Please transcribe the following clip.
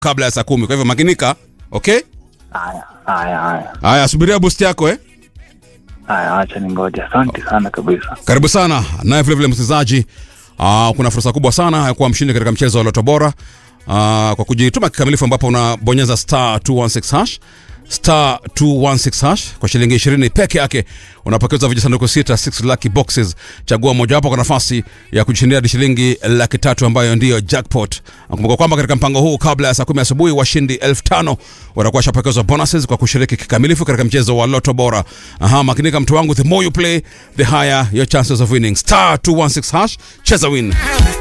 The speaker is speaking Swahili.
kabla ya saa kumi. Kwa hivyo makinika, okay? Haya, haya, haya, Haya, subiria boost yako eh. haya, acha ni ngoja. Asante sana kabisa. Karibu sana naye vilevile msikilizaji. Uh, kuna fursa kubwa sana ya kuwa mshindi katika mchezo wa Loto Bora uh, kwa kujituma kikamilifu, ambapo unabonyeza star 216 hash star 216 hash kwa shilingi 20 peke yake unapokezwa vijisanduku sita 6 lucky boxes. Chagua mojawapo kwa nafasi ya kujishindia hadi shilingi laki tatu ambayo ndiyo jackpot. Nakumbuka kwamba katika mpango huu kabla ya saa kumi asubuhi washindi elfu tano watakuwa washapokezwa bonuses kwa kushiriki kikamilifu katika mchezo wa Loto Bora. Aha, makinika mtu wangu, the more you play the higher your chances of winning. Star 216 hash, cheza win.